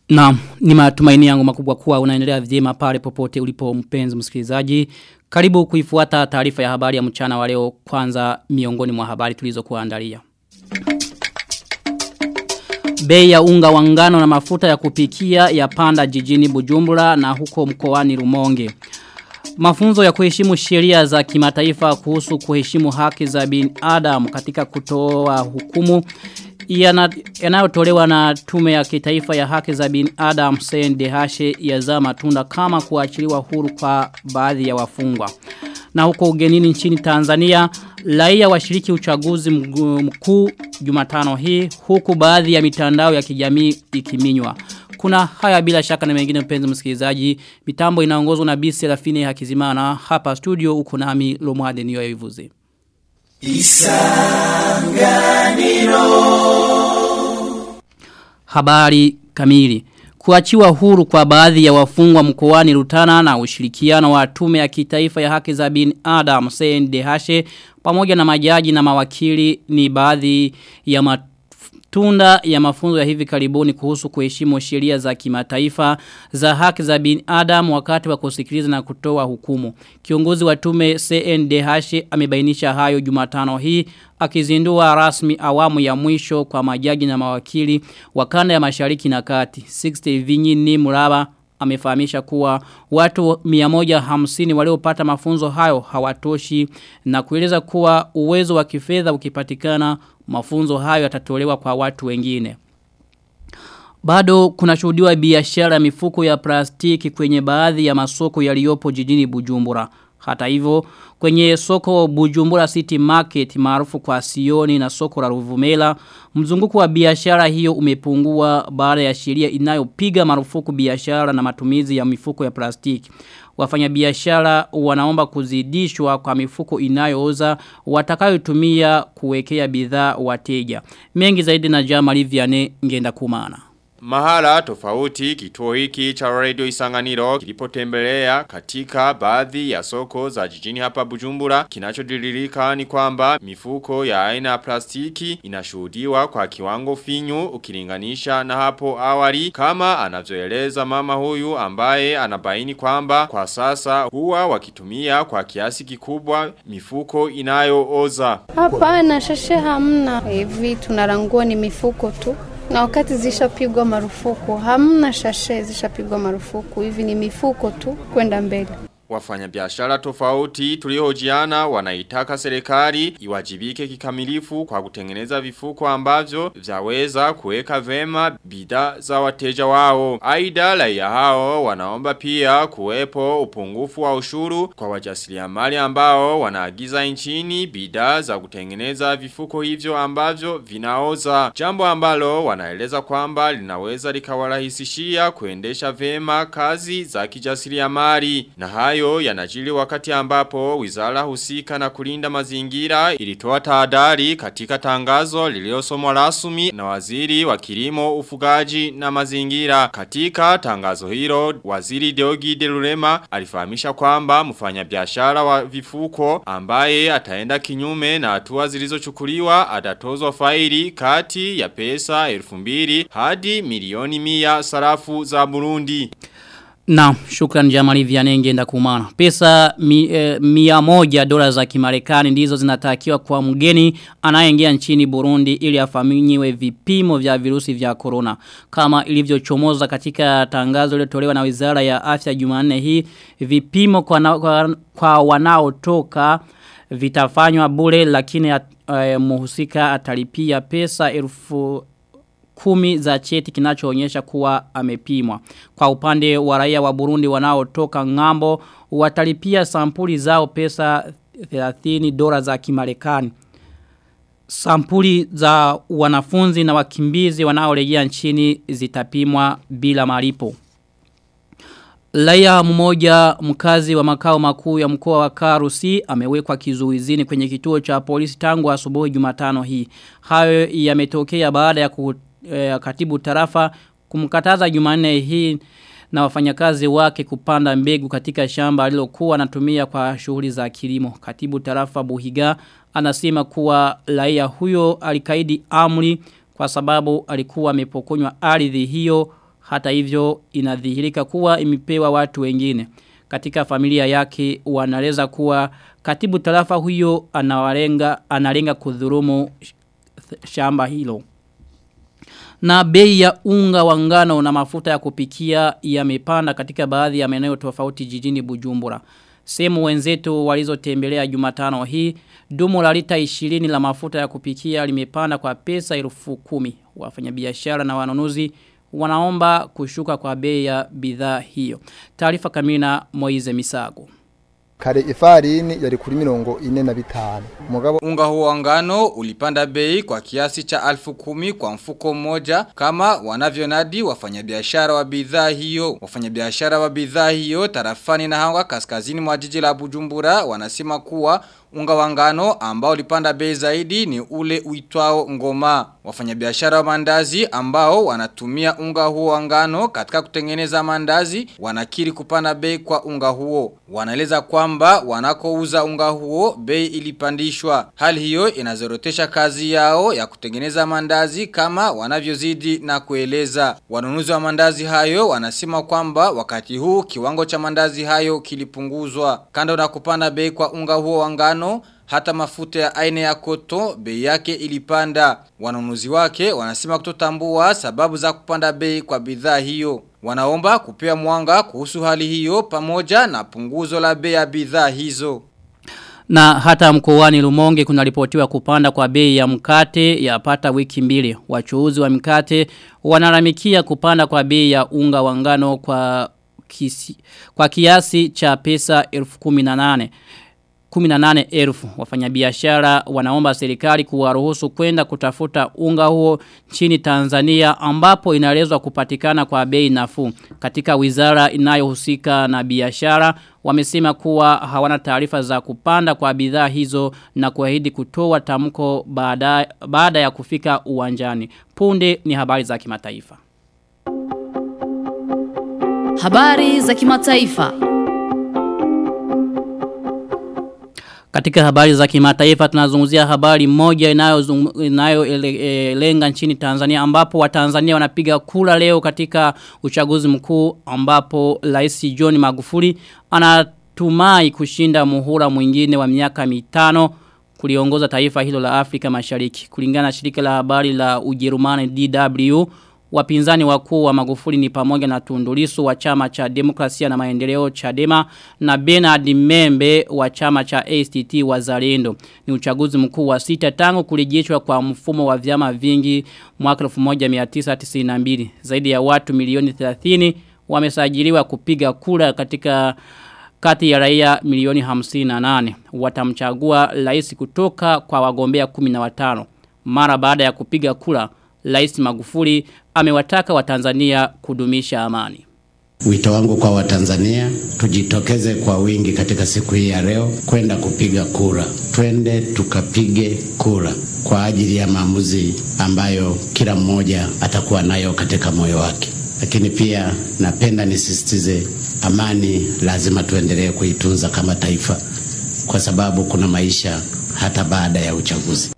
Na ni matumaini yangu makubwa kuwa unaendelea vyema pale popote ulipo mpenzi msikilizaji. Karibu kuifuata taarifa ya habari ya mchana wa leo kwanza miongoni mwa habari tulizokuandalia. Bei ya unga wa ngano na mafuta ya kupikia ya panda jijini Bujumbura na huko mkoani Rumonge. Mafunzo ya kuheshimu sheria za kimataifa kuhusu kuheshimu haki za binadamu katika kutoa hukumu yanayotolewa na tume ya kitaifa ya haki za binadamu CNDH yazaa matunda kama kuachiliwa huru kwa baadhi ya wafungwa. Na huko ugenini nchini Tanzania, raia washiriki uchaguzi mkuu Jumatano hii huku baadhi ya mitandao ya kijamii ikiminywa. Kuna haya bila shaka na mengine mpenzi msikilizaji. Mitambo inaongozwa na Bisi Rafine Hakizimana. Hapa studio uko nami Lomwade niyo yivuze. Isanganiro Habari kamili Kuachiwa huru kwa baadhi ya wafungwa mkoani Rutana na ushirikiano wa tume ya kitaifa ya haki za binadamu CNDH pamoja na majaji na mawakili ni baadhi ya matunda ya mafunzo ya hivi karibuni kuhusu kuheshimu sheria za kimataifa za haki za binadamu wakati wa kusikiliza na kutoa hukumu. Kiongozi wa tume CNDH amebainisha hayo Jumatano hii akizindua rasmi awamu ya mwisho kwa majaji na mawakili wa kanda ya mashariki na kati. 60 vinyi ni muraba amefahamisha kuwa watu 150 waliopata mafunzo hayo hawatoshi na kueleza kuwa uwezo wa kifedha ukipatikana mafunzo hayo yatatolewa kwa watu wengine. Bado kuna shuhudiwa biashara ya mifuko ya plastiki kwenye baadhi ya masoko yaliyopo jijini Bujumbura. Hata hivyo kwenye soko Bujumbura City Market maarufu kwa Sioni na soko la Ruvumela mzunguko wa biashara hiyo umepungua baada ya sheria inayopiga marufuku biashara na matumizi ya mifuko ya plastiki. Wafanyabiashara wanaomba kuzidishwa kwa mifuko inayooza watakayotumia kuwekea bidhaa wateja. Mengi zaidi na Jamali Vianney ngenda kumana. Mahala tofauti kituo hiki cha radio isanganiro kilipotembelea katika baadhi ya soko za jijini hapa bujumbura. Kinachodililika ni kwamba mifuko ya aina ya plastiki inashuhudiwa kwa kiwango finyu ukilinganisha na hapo awali. Kama anavyoeleza mama huyu ambaye anabaini kwamba kwa sasa huwa wakitumia kwa kiasi kikubwa mifuko inayooza. Hapana shashe hamna. Hivi tunarangua ni mifuko tu na wakati zishapigwa marufuku hamna shashe zishapigwa marufuku hivi ni mifuko tu kwenda mbele Wafanyabiashara tofauti tuliohojiana wanaitaka serikali iwajibike kikamilifu kwa kutengeneza vifuko ambavyo vyaweza kuweka vema bidhaa za wateja wao. Aidha raia hao wanaomba pia kuwepo upungufu wa ushuru kwa wajasiriamali ambao wanaagiza nchini bidhaa za kutengeneza vifuko hivyo ambavyo vinaoza. Jambo ambalo wanaeleza kwamba linaweza likawarahisishia kuendesha vema kazi za kijasiriamali. Na hayo hayo yanajili wakati ambapo wizara husika na kulinda mazingira ilitoa tahadhari katika tangazo liliosomwa rasmi na waziri wa kilimo ufugaji na mazingira. Katika tangazo hilo waziri Deogi Delurema alifahamisha kwamba mfanyabiashara wa vifuko ambaye ataenda kinyume na hatua zilizochukuliwa atatozwa faili kati ya pesa 2000 hadi milioni 100 sarafu za Burundi. Na shukran Jamali Vianney ngenda kumana. Pesa mi, e, mia moja dola za kimarekani ndizo zinatakiwa kwa mgeni anayeingia nchini Burundi ili afaminyiwe vipimo vya virusi vya corona. Kama ilivyochomoza katika tangazo lililotolewa na Wizara ya Afya Jumanne hii, vipimo kwa, na, kwa, kwa wanaotoka vitafanywa bure lakini at, e, muhusika atalipia pesa elfu kumi za cheti kinachoonyesha kuwa amepimwa. Kwa upande wa raia wa Burundi wanaotoka ngambo watalipia sampuli zao pesa 30 dola za kimarekani. Sampuli za wanafunzi na wakimbizi wanaorejea nchini zitapimwa bila malipo. Laia mmoja mkazi wa makao makuu ya mkoa wa Karusi amewekwa kizuizini kwenye kituo cha polisi tangu asubuhi Jumatano hii. Hayo yametokea baada ya ku, eh, katibu tarafa kumkataza Jumanne hii na wafanyakazi wake kupanda mbegu katika shamba alilokuwa anatumia kwa shughuli za kilimo. Katibu tarafa Buhiga anasema kuwa raia huyo alikaidi amri kwa sababu alikuwa amepokonywa ardhi hiyo Hata hivyo inadhihirika kuwa imepewa watu wengine. Katika familia yake wanaeleza kuwa katibu tarafa huyo anawalenga analenga kudhurumu shamba hilo. Na bei ya unga wa ngano na mafuta ya kupikia yamepanda katika baadhi ya maeneo tofauti jijini Bujumbura. Sehemu wenzetu walizotembelea Jumatano hii, dumu la lita 20 la mafuta ya kupikia limepanda kwa pesa elfu kumi. Wafanyabiashara na wanunuzi wanaomba kushuka kwa bei ya bidhaa hiyo. Taarifa kamina Moize Misago. Kare ifarini yari kuri mirongo ine na bitanu. Mugabo unga huo wa ngano ulipanda bei kwa kiasi cha alfu kumi kwa mfuko mmoja kama wanavyonadi wafanyabiashara wa bidhaa hiyo. Wafanyabiashara wa bidhaa hiyo tarafani na hanga kaskazini mwa jiji la Bujumbura wanasema kuwa unga wa ngano ambao ulipanda bei zaidi ni ule uitwao ngoma. Wafanyabiashara wa mandazi ambao wanatumia unga huo wa ngano katika kutengeneza mandazi wanakiri kupanda bei kwa unga huo. Wanaeleza kwamba wanakouza unga huo bei ilipandishwa. Hali hiyo inazorotesha kazi yao ya kutengeneza mandazi kama wanavyozidi na kueleza. Wanunuzi wa mandazi hayo wanasema kwamba wakati huu kiwango cha mandazi hayo kilipunguzwa. Kando na kupanda bei kwa unga huo wa ngano hata mafuta ya aina ya koto bei yake ilipanda. Wanunuzi wake wanasema kutotambua sababu za kupanda bei kwa bidhaa hiyo. Wanaomba kupewa mwanga kuhusu hali hiyo pamoja na punguzo la bei ya bidhaa hizo. Na hata mkoani Lumonge kunaripotiwa kupanda kwa bei ya mkate ya pata wiki mbili. Wachuuzi wa mkate wanaramikia kupanda kwa bei ya unga wa ngano kwa kisi, kwa kiasi cha pesa 1018. 18 elfu wafanyabiashara wanaomba serikali kuwaruhusu kwenda kutafuta unga huo nchini Tanzania ambapo inaelezwa kupatikana kwa bei nafuu katika wizara inayohusika na biashara wamesema kuwa hawana taarifa za kupanda kwa bidhaa hizo na kuahidi kutoa tamko baada baada ya kufika uwanjani punde ni habari za kimataifa Habari za kimataifa Katika habari za kimataifa tunazungumzia habari moja inayolenga inayo e, lenga nchini Tanzania ambapo Watanzania wanapiga kura leo katika uchaguzi mkuu ambapo Rais John Magufuli anatumai kushinda muhula mwingine wa miaka mitano kuliongoza taifa hilo la Afrika Mashariki. Kulingana na shirika la habari la Ujerumani DW Wapinzani wakuu wa Magufuli ni pamoja na Tundulisu wa chama cha Demokrasia na Maendeleo Chadema na Bernard Membe wa chama cha ASTT Wazalendo. Ni uchaguzi mkuu wa sita tangu kurejeshwa kwa mfumo wa vyama vingi mwaka 1992. Zaidi ya watu milioni 30 wamesajiliwa kupiga kura katika kati ya raia milioni 58. Watamchagua rais kutoka kwa wagombea 15. Mara baada ya kupiga kura Rais Magufuli amewataka Watanzania kudumisha amani. Wito wangu kwa Watanzania tujitokeze kwa wingi katika siku hii ya leo kwenda kupiga kura. Twende tukapige kura kwa ajili ya maamuzi ambayo kila mmoja atakuwa nayo katika moyo wake. Lakini pia napenda nisisitize amani lazima tuendelee kuitunza kama taifa kwa sababu kuna maisha hata baada ya uchaguzi.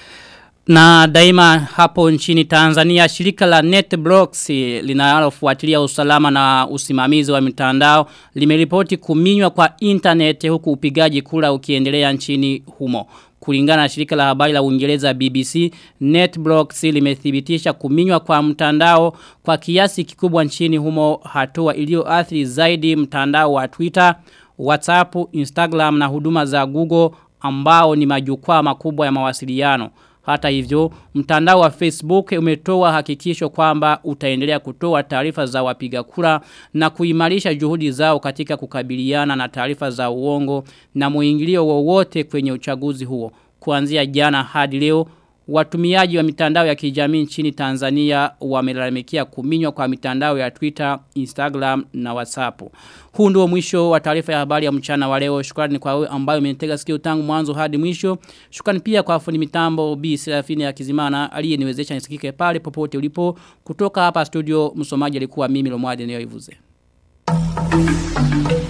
Na daima hapo nchini Tanzania shirika la NetBlocks linalofuatilia usalama na usimamizi wa mitandao limeripoti kuminywa kwa internet huku upigaji kura ukiendelea nchini humo. Kulingana na shirika la habari la Uingereza BBC, NetBlocks limethibitisha kuminywa kwa mtandao kwa kiasi kikubwa nchini humo hatua iliyoathiri zaidi mtandao wa Twitter, WhatsApp, Instagram na huduma za Google ambao ni majukwaa makubwa ya mawasiliano. Hata hivyo, mtandao wa Facebook umetoa hakikisho kwamba utaendelea kutoa taarifa za wapiga kura na kuimarisha juhudi zao katika kukabiliana na taarifa za uongo na muingilio wowote kwenye uchaguzi huo. Kuanzia jana hadi leo, watumiaji wa mitandao ya kijamii nchini Tanzania wamelalamikia kuminywa kwa mitandao ya Twitter, Instagram na WhatsApp. Huu ndio mwisho wa taarifa ya habari ya mchana wa leo. Shukrani kwa wewe ambayo umenitega sikio tangu mwanzo hadi mwisho. Shukrani pia kwa fundi mitambo B Serafini ya Kizimana aliyeniwezesha nisikike pale popote ulipo. Kutoka hapa studio msomaji alikuwa mimi Lomwadi Neo Ivuze. Thank you.